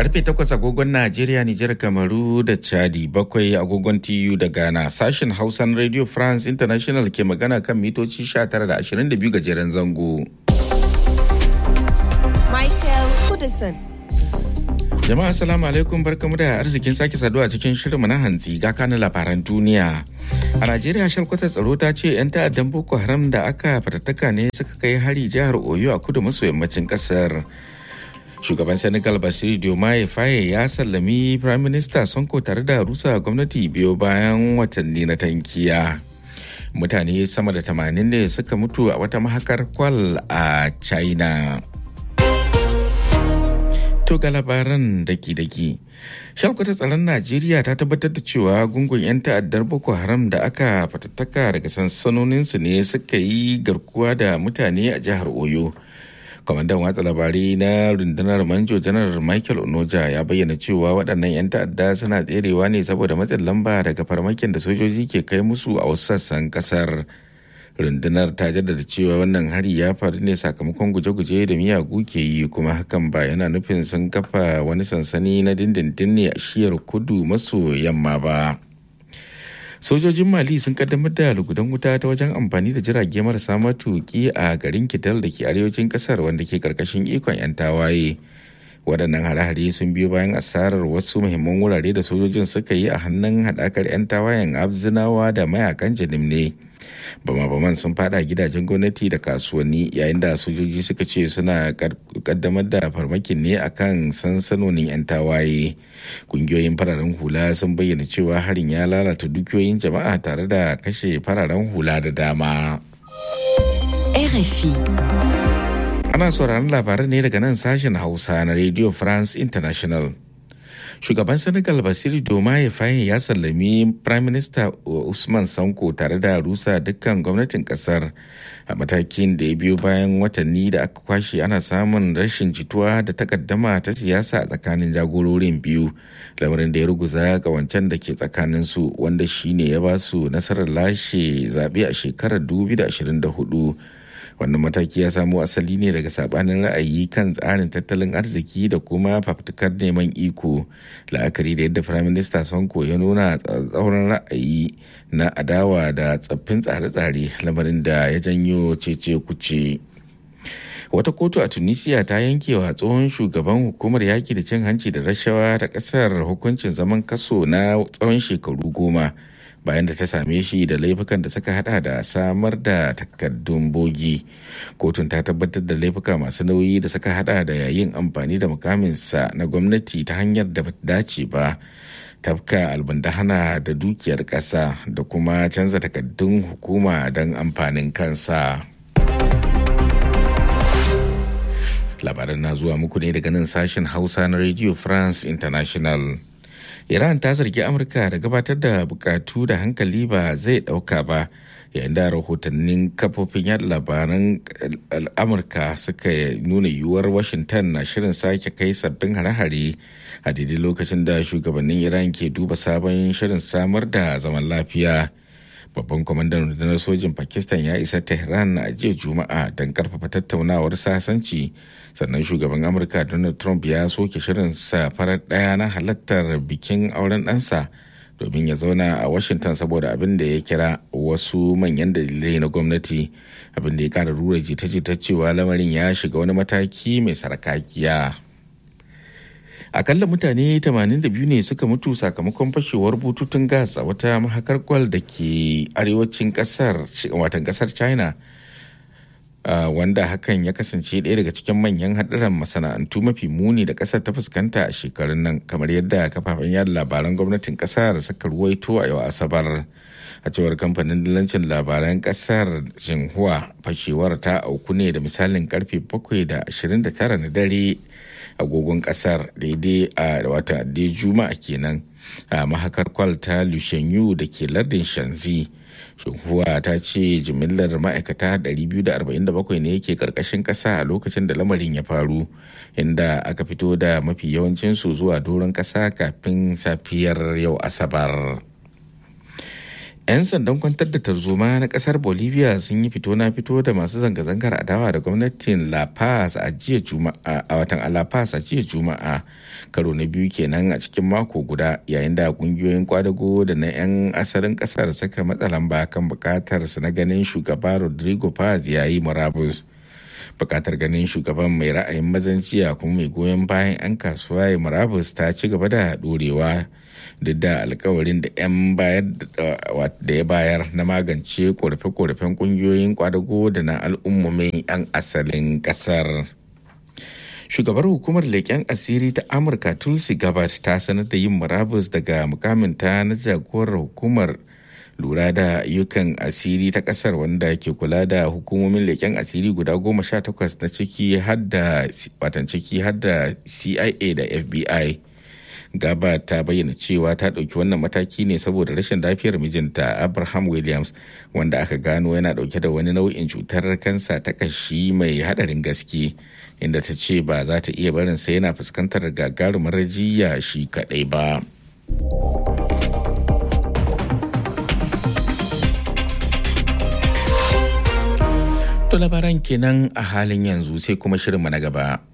Karfe takwas agogon Najeriya, Nijar, Kamaru da Chadi bakwai agogon TU da Ghana sashen Hausan Radio France International ke magana kan mitoci 19 da 22 gajeren zango. Michael Kudison. Jama'a assalamu alaikum barkamu da arzikin sake saduwa cikin shirinmu na hantsi ga kanin labaran duniya. A Najeriya shalkwatar tsaro ta ce 'yan ta'addan Boko Haram da aka fatattaka ne suka kai hari jihar Oyo a kudu maso yammacin kasar. Shugaban Senegal Basiru Diomaye Faye ya sallami Prime Minister Sonko tare da rusa gwamnati biyo bayan watanni na tankiya. Mutane sama da tamanin ne suka mutu a wata mahakar kwal a China. To ga labaran daki-daki. Shalkwata tsaron Najeriya ta tabbatar da cewa gungun 'yan ta'addar Boko Haram da aka fatattaka daga sansanoninsu ne suka yi garkuwa da mutane a jihar Oyo. Kwamandan watsa labarai na rundunar Manjo Janar Michael Onoja ya bayyana cewa waɗannan 'yan ta'adda suna tserewa ne saboda matsin lamba daga farmakin da sojoji ke kai musu a wasu sassan ƙasar. rundunar ta jaddada cewa wannan hari ya faru ne sakamakon guje-guje da miyagu ke yi kuma hakan ba yana nufin sun kafa wani sansani na dindindin ne a shiyar kudu maso yamma ba sojojin mali sun kaddamar da lugudan wuta ta wajen amfani da jirage marasa matuki a garin kidal da ke arewacin kasar wanda ke karkashin ikon 'yan tawaye waɗannan hare-hare sun biyo bayan asarar wasu muhimman wurare da sojojin suka yi a hannun haɗakar 'yan tawayen abzinawa da mayakan janim ne bama-baman sun fada gidajen gwamnati da kasuwanni yayin da sojoji suka ce suna kaddamar da farmakin ne akan sansanonin 'yan tawaye kungiyoyin fararen hula sun bayyana cewa harin ya lalata dukiyoyin jama'a tare da kashe fararen hula da dama RFI. ana sauraron labaran ne daga nan sashen hausa na radio france international shugaban senegal basiru domaye fayin ya sallami prime minister usman sanko tare da rusa dukkan gwamnatin kasar a matakin da ya biyo bayan watanni da aka kwashe ana samun rashin jituwa da takaddama ta siyasa a tsakanin jagororin biyu lamarin da ya ruguza wancan da ke tsakanin su wanda shine ya ba su nasarar lashe zaɓe a shekarar 2024 wannan mataki ya samo asali ne daga sabanin ra'ayi kan tsarin tattalin arziki da kuma fafutukar neman iko la'akari da yadda firayim minista sonko ya nuna tsauran ra'ayi na adawa da tsaffin tsare-tsare lamarin da ya janyo cece kuce wata kotu a tunisia ta yanke wa tsohon shugaban hukumar yaki da cin hanci da rashawa ta kasar hukuncin zaman kaso na tsawon shekaru goma bayan da ta same shi da laifukan da suka hada da samar da takardun bogi kotun ta tabbatar da laifuka masu nauyi da suka hada da yayin amfani da mukaminsa na gwamnati ta hanyar da bata dace ba tafka albandahana da dukiyar ƙasa da kuma canza takardun hukuma don amfanin kansa labaran na zuwa muku ne daga nan sashen hausa na radio france international Iran ta zargi Amurka da gabatar da bukatu da hankali ba zai dauka ba yayin da rahotannin kafofin yada labaran Amurka suka nuna yiwuwar Washington na shirin sake kai sabbin hare-hare a daidai lokacin da shugabannin Iran ke duba sabon shirin samar da zaman lafiya. Babban kwamandan rundunar sojin Pakistan ya isa Tehran a jiya Juma'a don karfafa tattaunawar sasanci sannan shugaban amurka donald trump ya soke shirinsa farar daya na halartar bikin auren ɗansa domin ya zauna a washington saboda abin da ya kira wasu manyan dalilai na gwamnati abin da ya kara rura jita-jita cewa lamarin ya shiga wani mataki mai sarkakiya akalla mutane 82 ne suka mutu sakamakon fashewar bututun gas a wata mahakar gwal da ke arewacin kasar watan kasar china Uh, wanda hakan ya kasance ɗaya daga cikin manyan haɗuran masana'antu mafi muni da ƙasar ta fuskanta a shekarun nan kamar yadda kafafen yada labaran gwamnatin ƙasar suka ruwaito a yau asabar a cewar kamfanin dillancin labaran ƙasar jinhua fashewar ta auku ne da misalin karfe 7 da 29 na dare agogon ƙasar daidai a wata juma'a kenan a mahakar kwal ta lushenyu da ke lardin shanzi shinhua ta ce jimillar ma'aikata 247 ne yake karkashin kasa a lokacin da lamarin ya faru inda aka fito da mafi yawancinsu zuwa doron kasa kafin safiyar yau asabar 'yan sandan kwantar da tarzoma na kasar bolivia sun yi fito na fito da masu zanga-zangar adawa da gwamnatin la paz a jiya juma'a a watan la paz a jiya juma'a karo na biyu kenan a cikin mako guda yayin da kungiyoyin kwadago da na 'yan asalin kasar suka matsa lamba kan bukatar su na ganin shugaba rodrigo paz ya yi murabus bukatar ganin shugaban mai ra'ayin mazanciya kuma mai goyon bayan 'yan kasuwa ya murabus ta ci gaba da dorewa duk da alkawarin da 'yan bayar da ya bayar na magance korafe-korafen kungiyoyin kwadago da na al'ummomin 'yan asalin kasar shugabar hukumar leƙen asiri ta amurka tulsi gabbard ta sanar da yin murabus daga mukaminta na jagorar hukumar lura da ayyukan asiri ta kasar wanda ke kula da hukumomin leƙen asiri guda goma sha takwas na ciki hadda watan ciki hadda cia da fbi gaba ta bayyana cewa ta ɗauki wannan mataki ne saboda rashin lafiyar mijinta abraham williams wanda aka gano yana ɗauke da wani nau'in cutar kansa ta kashi mai haɗarin gaske inda ta ce ba za ta iya barin sai yana fuskantar gagarumar jiya shi kaɗai ba. To labaran kenan a halin yanzu sai kuma shirinmu na gaba.